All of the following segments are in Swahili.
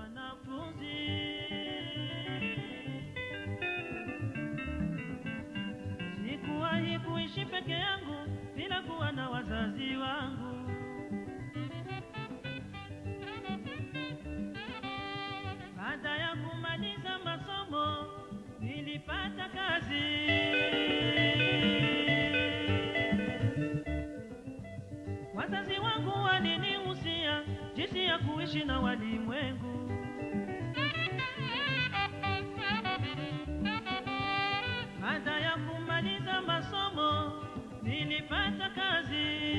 mwanafunzi. Sikuwahi kuishi peke yangu bila kuwa na wazazi wangu. Baada ya kumaliza masomo nilipata kazi. Wazazi wangu walinihusia jinsi ya kuishi na walimwengu. Baada ya kumaliza masomo nilipata kazi.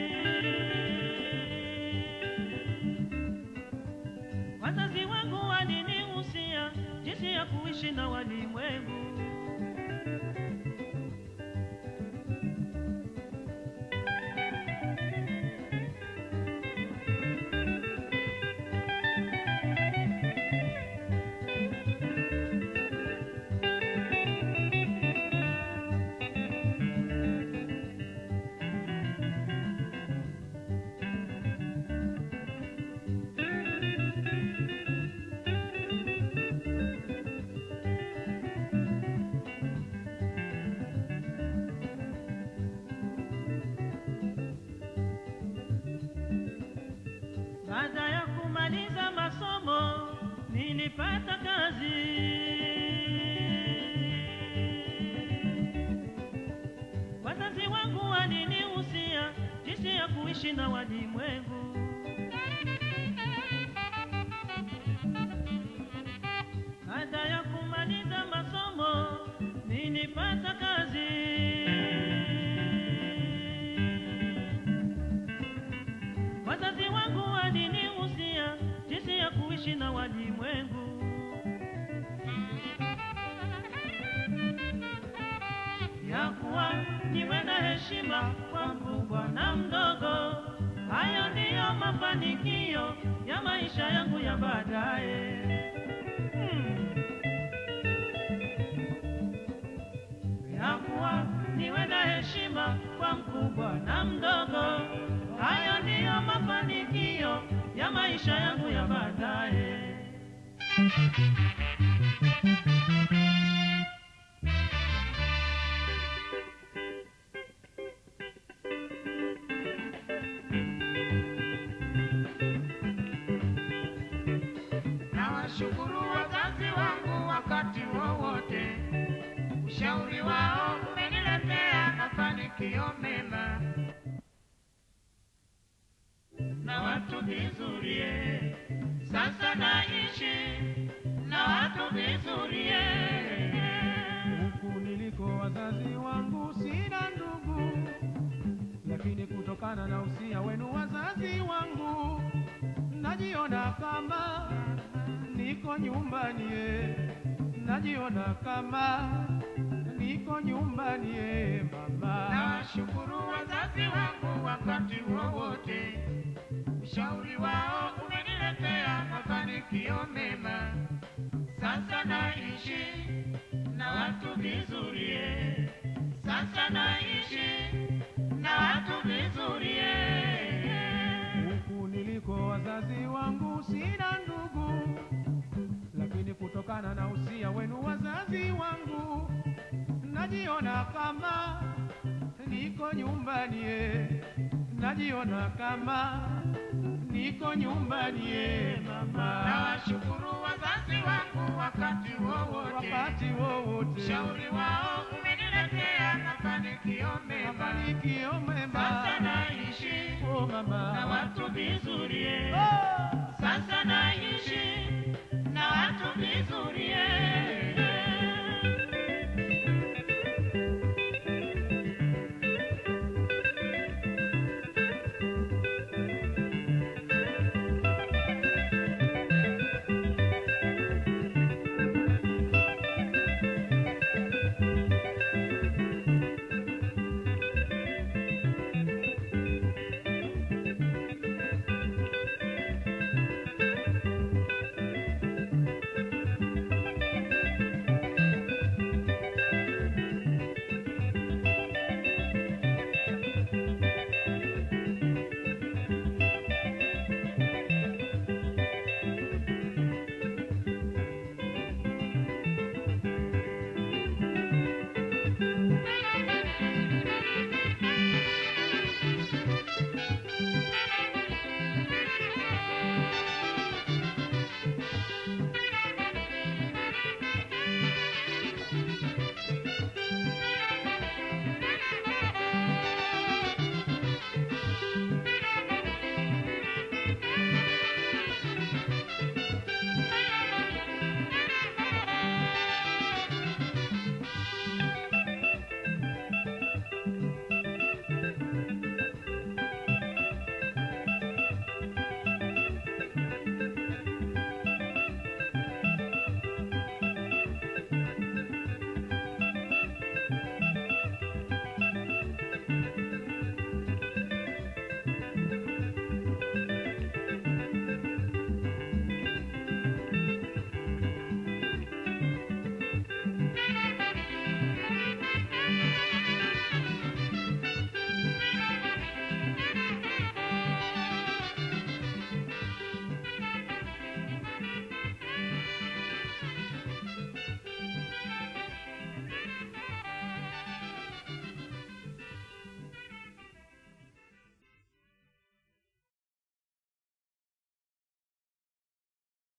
Wazazi wangu walinihusia jinsi ya kuishi na walimwengu. Baada ya kumaliza masomo nilipata kazi. Wazazi wangu walinihusia jinsi ya kuishi na walimwengu. Baada ya kumaliza masomo nilipata kazi. Wazazi wangu walinihusia jinsi ya kuishi na walimwengu. Ya kuwa niwe na heshima kwa mkubwa na mdogo. Hayo ndiyo mafanikio ya maisha yangu ya baadaye. Hmm. ya kuwa niwe na heshima kwa mkubwa na mdogo. Hayo ndiyo mafanikio ya maisha yangu ya baadaye. Nawashukuru wazazi wangu wakati wowote, ushauri wao umeniletea mafanikio mema na watu vizuri. eh. Sasa naishi na watu vizuri. eh. Huku niliko wazazi wangu sina ndugu, lakini kutokana na usia wenu wazazi wangu, najiona kama niko nyumbani, eh. najiona kama niko nyumbani, eh, mama. Nawashukuru wazazi wangu wakati wowote, ushauri wao umeniletea mafanikio mema. Sasa naishi na watu vizuri, eh. sasa naishi na watu vizuri. eh. Huku niliko wazazi wangu sina ndugu, lakini kutokana na usia wenu wazazi wangu, najiona kama niko nyumbani, eh. najiona kama niko nyumbani, eh, mama. Nawashukuru wazazi wangu wakati wowote, Wakati wowote ushauri wao umeniletea mafanikio mema. mafanikio mema, Sasa naishi oh mama, na watu vizuri, eh. oh. sasa naishi